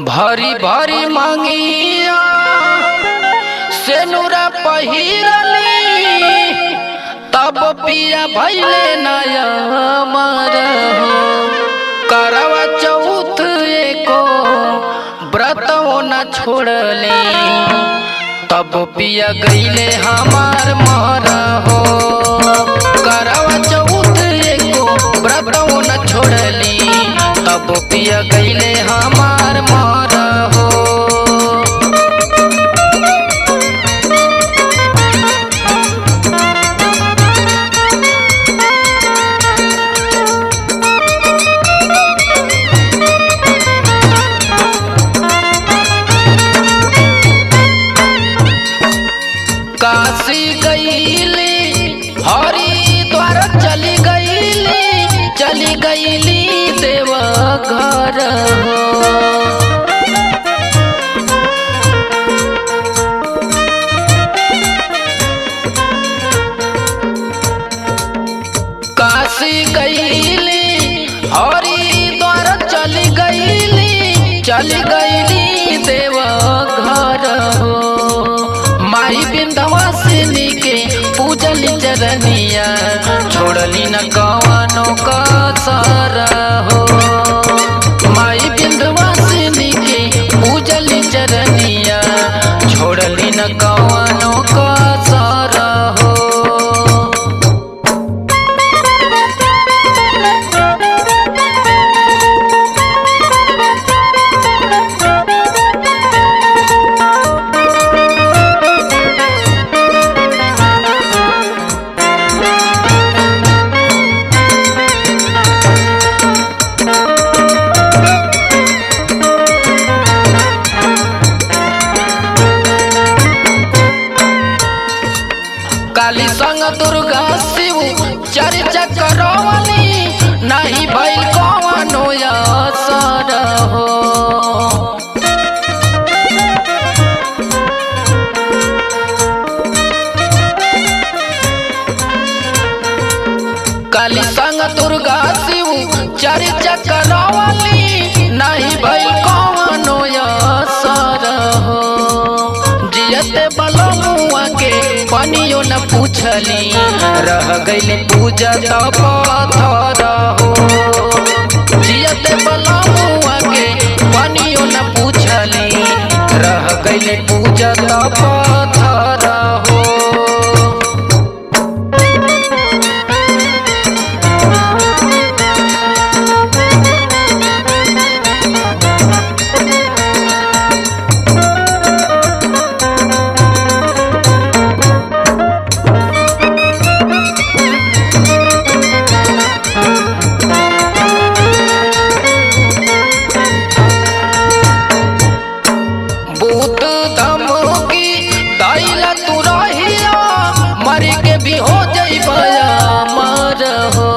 भरी भरी मांगिया सेनुरा पहिरली तब पिया भैले नया मर करवा चौथ एको व्रतों न छोड़ले तब पिया गईले हमार मर हो करवा चौथ एको व्रतों न छोड़ली तब पिया गईले हमार मर हो काशी गईली हरिद्वार चली गईली चली गईली देव घर हो काशी गईली हरिद्वार चली गईली चली गईली देव घर हो माई बिंदवासिनी के पूजली चरनिया छोड़ली न कवनो कसर हो माई बिंदवासिनी के पूजली चरनिया छोड़ली न कवनो कसर हो काली संग दुर्गा शिव चर्चा करवली नहीं भइल कवनो असर हो काली संग दुर्गा शिव चर्चा करवली नहीं भइल कवनो असर हो जियते बलमुआ के पनियो न पूछली रह गईले पूजा तब पत्थर हो जियते बलमुआ के पनियो न पूछली रह गईले पूजा तब पत्थर हो भूत धमकी दैला तू रहिया मर के भी हो जइबया मर हो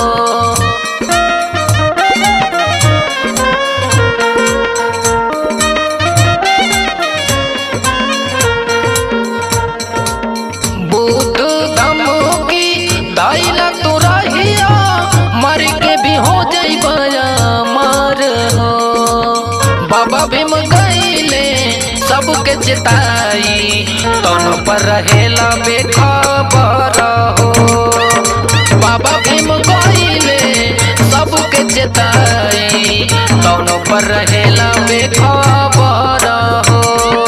भूत धमकी दैला तू रहिया मर के भी हो जइबया मर हो बाबा भीम गईले सबके चिताई दोनों पर रहेला बेखबर हो बाबा भीम गईले सबके चिताई दोनों पर रहेला बेखबर हो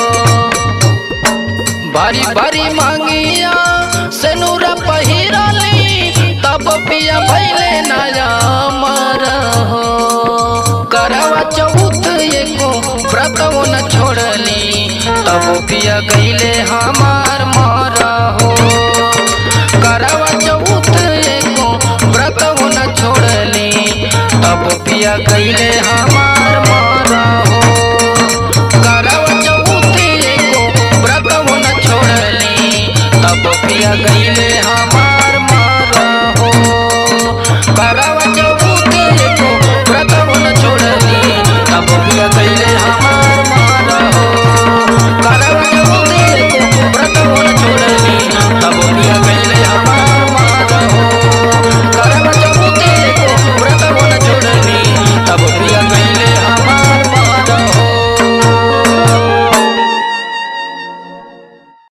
भारी भारी मांगिया सेनुरा पहिरली तब पिया भैले नया मर हो करवा चौथ एको व्रतों न छोड़ली तब पिया गईले हमार मर हो करवा चौथ एको व्रतों न छोड़ली तब पिया गईले हमार मर हो करवा चौथ एको व्रतों न छोड़ली तब पिया गईले